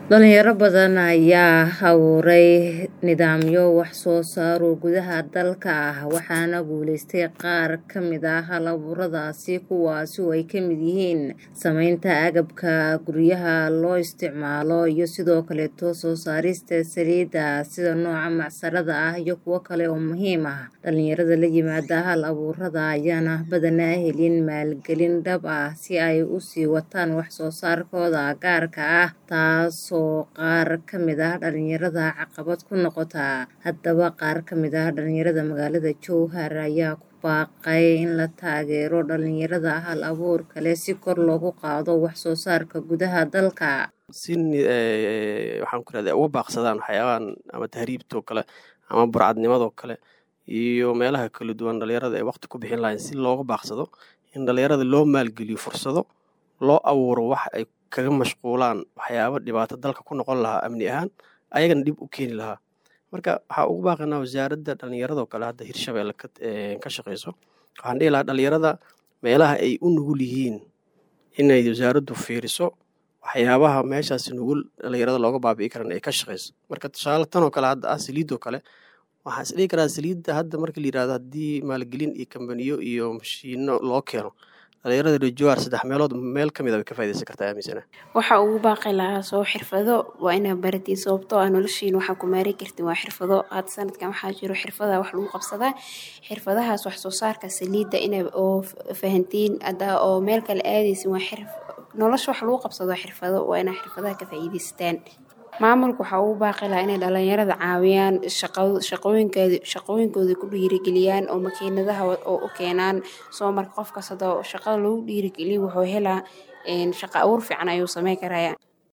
Dhalinyaro badan ayaa abuuray nidaamyo wax soo saar oo gudaha dalka ah waxaana guulaystay qaar ka mid ah hal-abuuradaasi kuwaas oo ay ka mid yihiin samaynta agabka guryaha loo isticmaalo iyo sidoo kaleeto soo saarista saliidda sida nooca macsarada ah iyo kuwo kale oo muhiim ah dhalinyarada la yimaada hal-abuurada ayaana badanaa helin maalgelin dhab ah si ay u sii wataan wax soo saarkooda gaarka ah taasoo qaar ka mid ah dhalinyarada caqabad ku noqota haddaba qaar ka mid ah dhalinyarada magaalada jowhar ayaa ku baaqay in la taageero dhalinyarada hal-abuurka leh si kor loogu qaado wax soo saarka gudaha dalka si waxaan ku rahda uga baaqsadaan waxyaabahan ama tahriibtoo kale ama burcadnimadoo kale iyo meelaha kala duwan dhalinyarada ay waqti ku bixin lahayn si looga baaqsado in dhalinyarada loo maalgeliyo fursado loo abuuro wax ay kaga mashquulaan waxyaaba dhibaato dalka ku noqon lahaa amni ahaan ayagana dhib u keeni lahaa marka waxaa ugu baaqanaa wasaaradda dhallinyaradoo kale hadda hirshabeelle ka shaqeyso waxaan dhihi lahaa dhalinyarada meelaha ay u nugul yihiin inay wasaaraddu fiiriso waxyaabaha meeshaas nugul dhalinyarada looga baabi'i karan ay ka shaqeyso marka tusaale tanoo kale hadda ah saliidoo kale waxaan is dhihi karaa saliidda hadda marka la yirahdo haddii maalgelin iyo kambaniyo iyo mashiino loo keeno dhalinyarada rejoar saddex meelood meel ka mid a way ka faa'idaysan kartaa aaminsana waxaa ugu baaqi lahaa soo xirfado waa inaa baratiin sababtoo ah noloshiin waxaa ku maari kartin waa xirfado hadda sanadkan waxaa jiro xirfada wax lagu qabsadaa xirfadahaas wax soo saarka saliidda ina oo fahantiin hadda oo meel kale aadaysin waa xirf nolosha wax lagu qabsado xirfado waa inaa xirfadaha ka faa'iidaystaan maamulka waxaa ugu baaqi lahaa inay dhalinyarada caawiyaan shaqooyinkoodi shaqooyinkooda ku dhiirigeliyaan oo makiinadaha oo u keenaan soo marka qof kastoo shaqada lagu dhiirigeliyo wuxuu helaa shaqa abuur fiican ayuu sameyn karaya